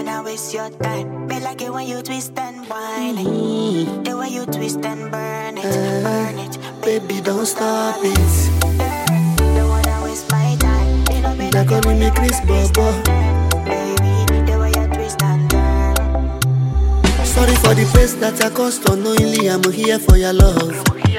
wanna waste your time. Me like it when you twist and whine it. The way you twist and burn it, burn it. Baby, don't stop it. Don't wanna waste my time. You know me They're like it calling when me you Chris twist Bobo. and turn. Baby, the way you twist and turn. Sorry for the pace that I caused unknowingly. I'm here for your love.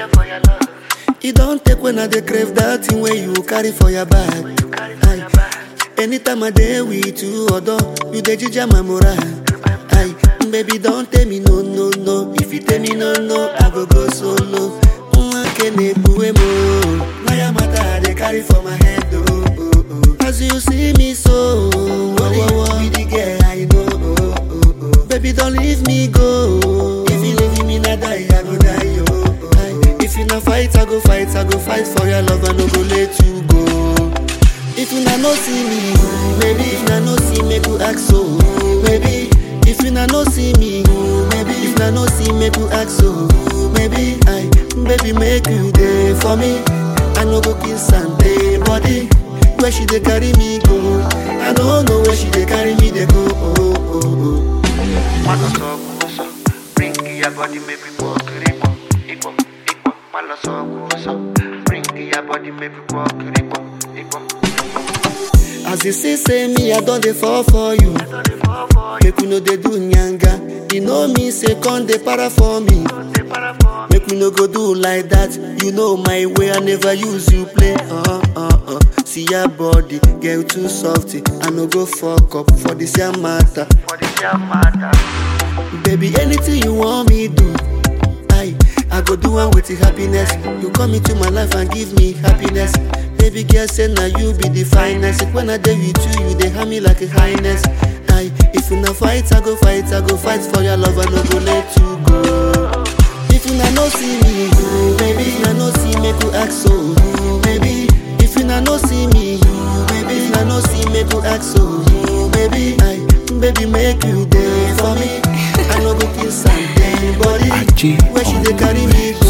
It don't take when I dey crave that thing where you carry for your back. Aye. Anytime I dey with you, although you dey ginger my morale. Aye. Baby, don't tell me no, no, no. If you tell me no, no, I go go solo. Nwakene buemo. Maya mata I dey carry for my head, oh, oh, oh. As you see me so, oh, oh, oh, be the girl I know, oh, oh, oh. Baby, don't leave me go. If you leave me, na die, I go die, oh, oh. Aye. If you na fight, I go fight, I go fight for your love, I no go let you go. If you na no see me, maybe if na no see me, go ask so, maybe. If you na no see me, maybe if na no see me, go ask so, maybe. I, baby, make you day for me. I no go kiss and day body. Where she dey carry me go? I don't know where she dey carry me dey go. Oh, oh, oh. Malo so guso, bring your body maybe walk ripo, ipo, ipo. Malo so guso, bring your body maybe walk ripo, ipo. As you see, say me, I don't dey fall for you. Make we no dey do nyanga. You know me, say come dey para for me. Make we no go do like that. You know my way, I never use you play. Uh uh uh. See your body, girl too softy. I no go fuck up for this your matter. For this your matter, Baby, anything you want me do, I I go do one with the happiness. You come into my life and give me happiness. Baby girl say now you be the finest. When I dey with you, you dey hand me like a highness. I if you na fight, I go fight, I go fight for your love. I no go let you go. If you na no see me, baby, if na no see me, go ask so, baby. If you na no see me, baby, if na no see me, go ask so, baby. I, baby, make you day for me. I no go kiss and day body. Aji Where she on dey the carry me mix. go?